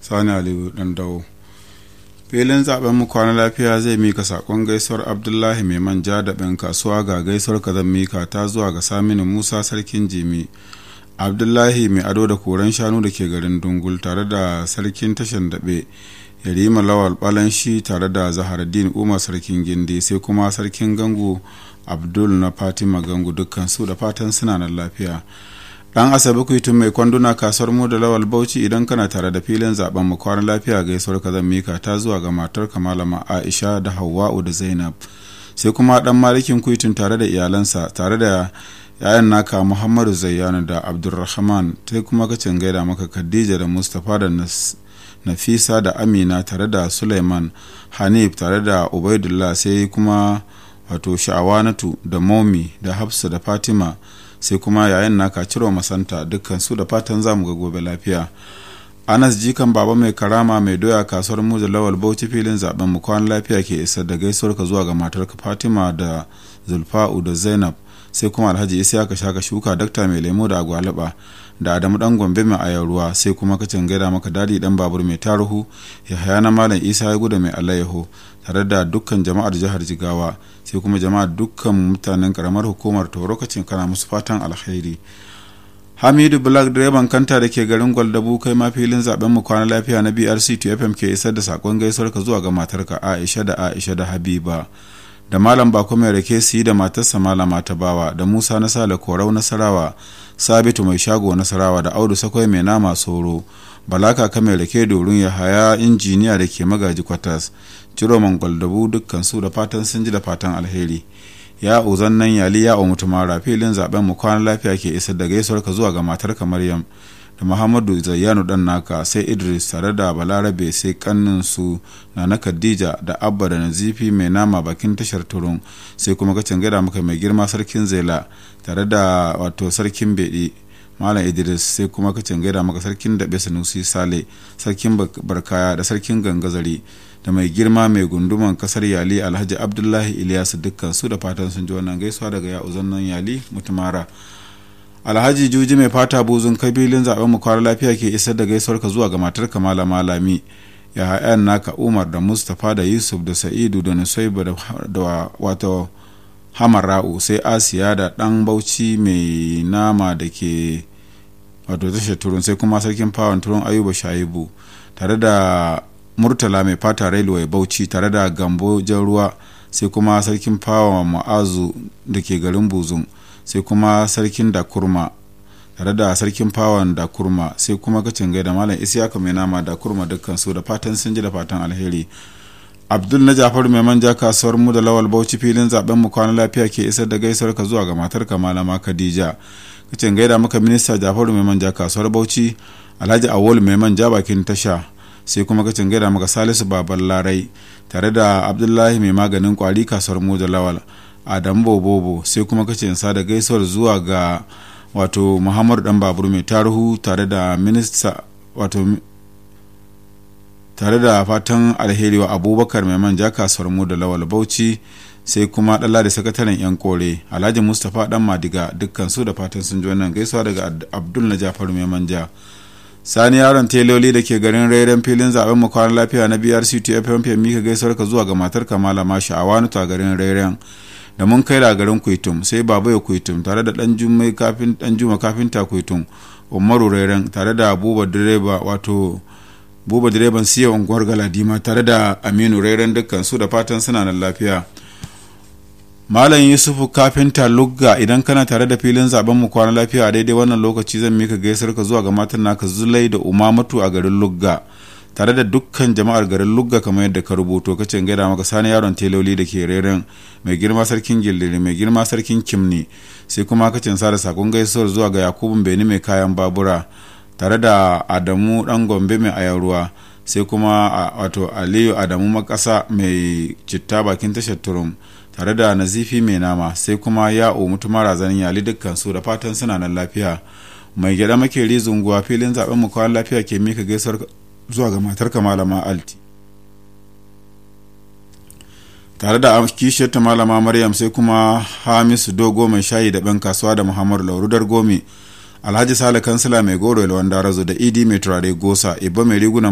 sani aliyu dan dawo filin zaben mu kwana lafiya zai mika sakon gaisuwar abdullahi mai manja da ɗan kasuwa ga gaisuwar kazan mika ta zuwa ga saminu musa sarkin jimi abdullahi mai ado da koren shanu da ke garin dungul tare da sarkin tashan daɓe yarima lawal balanshi tare da zaharaddin umar sarkin gindi sai kuma sarkin gangu abdul na fatima gangu dukkan su da fatan suna nan lafiya dan asabe kuitun mai kwanduna kasuwar mu da lawal bauchi idan kana tare da filin zaben mu kwanan lafiya gaisuwar ka zan mika ta zuwa ga matar malama aisha da hawwa'u da zainab sai kuma dan malikin kuitun tare da iyalansa tare da yayan naka muhammadu zayyano da abdulrahman sai kuma kacin gaida maka khadija da mustapha da nafisa da amina tare da suleiman hanif tare da ubaidullah sai kuma wato sha'awanatu da momi da hafsa da fatima sai kuma yayin naka ciro masanta dukkan su da fatan zamu ga gobe lafiya anas jikan baba mai karama mai doya kasuwar mu da lawal bauchi filin zaben mu kwan lafiya ke isar da gaisuwar ka zuwa ga matarka fatima da zulfa'u da zainab sai kuma alhaji isa ka shaka shuka dakta mai lemo da agwalaba da adamu dan gombe mai ayar ruwa sai kuma kacin gaida maka dadi dan babur mai taruhu yahaya na malam isa ya guda mai alayyaho tare da dukkan jama'ar jihar jigawa sai kuma jama'ar dukkan mutanen karamar hukumar toro kacin kana musu fatan alkhairi hamidu black direban kanta da ke garin gwaldabu kai ma filin zaben mu kwana lafiya na brc to fm ke isar da sakon gaisuwar ka zuwa ga matarka aisha da aisha da habiba da malam bako mai rake su yi da matarsa malama ta bawa da musa na sale korau nasarawa sabitu mai shago nasarawa da audu sakwai mai nama soro balaka ka mai rake dorin ya haya injiniya da ke magaji kwatas ciro gwaldabu dukkan su da fatan sun ji da fatan alheri ya uzan nan yali ya mutumara filin zaben mu kwana lafiya ke isar da gaisuwar ka zuwa ga matarka maryam da muhammadu zayyanu dan naka sai idris tare da balarabe sai kannin su na na khadija da abba da nazifi mai nama bakin tashar turun sai kuma kacin gada maka mai girma sarkin zela tare da wato sarkin beɗi malam idris sai kuma kacin gaida maka sarkin daɓe sanusi sale sarkin barkaya da sarkin gangazari da mai girma mai gunduman kasar yali alhaji abdullahi ilyasu dukkan su da fatan sun ji wannan gaisuwa daga ya uzannan yali mutumara alhaji juji mai fata buzun kabilin zaben mu kwara lafiya ke isar da gaisuwar ka zuwa ga matar kamala malami ya hayan naka umar da mustapha da yusuf da sa'idu da nusaiba da wato hamara'u sai asiya da dan bauchi mai nama da ke wato tashar turun sai kuma sarkin fawon turun ayuba shaibu tare da murtala mai fata railway bauchi tare da gambo jan ruwa sai kuma sarkin fawon ma'azu da ke garin buzun sai kuma sarkin da kurma tare da sarkin fawon da kurma sai kuma kacin gai da malam isiyaka mai nama da kurma dukkan su da fatan sun ji da fatan alheri abdul na jafaru mai manja kasuwar mu da lawal bauchi filin zaben mu kwana lafiya ke isar da gaisuwar ka zuwa ga matar ka malama khadija kacin gaida maka minista jafaru mai manja kasuwar bauchi alhaji awol mai manja bakin tasha sai kuma kacin gaida maka salisu baban larai tare da abdullahi mai maganin kwari kasuwar mu da lawal adamu bobobo sai kuma kace sa da gaisuwar zuwa ga wato muhammadu dan babur mai taruhu tare da minista wato tare da fatan alheri wa abubakar mai manja kasuwar mu da lawal bauchi sai kuma dalla da sakataren yan kore alhaji mustapha dan madiga dukkan su da fatan sun ji wannan gaisuwa daga abdul na jafaru mai manja sani yaron teloli da ke garin rairen filin zaben mu kwanan lafiya na brc tfm mika gaisuwar ka zuwa ga matar kamala mashi a wani ta garin rairen da mun kai da garin kuitum sai baba ya kuitum tare da dan juma kafin dan juma kafinta kuitum umaru rairen tare da buba direba wato buba direban siya unguwar galadima tare da aminu rairen dukkan su da fatan suna nan lafiya malam yusufu kafinta lugga idan kana tare da filin zaben mu kwana lafiya a daidai wannan lokaci zan mika gaisar ka zuwa ga matan naka zulai da umamatu a garin lugga tare da dukkan jama'ar garin lugga kamar yadda ka rubuto kace gaida maka sani yaron teloli da ke reren mai girma sarkin gildiri mai girma sarkin kimni sai kuma kacin sa da sakon gaisuwar zuwa ga yakubun beni mai kayan babura tare da adamu dan gombe mai ayaruwa sai kuma wato aliyu adamu makasa mai citta bakin tashar turum tare da nazifi mai nama sai kuma ya'o mutuma razanin yali dukkan su da fatan suna nan lafiya mai gyada makeri zunguwa filin zaben mu kwan lafiya ke mika gaisuwar zuwa ga matar malama alti tare da kishiyarta malama maryam sai kuma hamisu dogo mai shayi da ban kasuwa da muhammadu laurudar gomi alhaji sale kansila mai goro ilwan darazo da idi mai turare gosa ibba mai riguna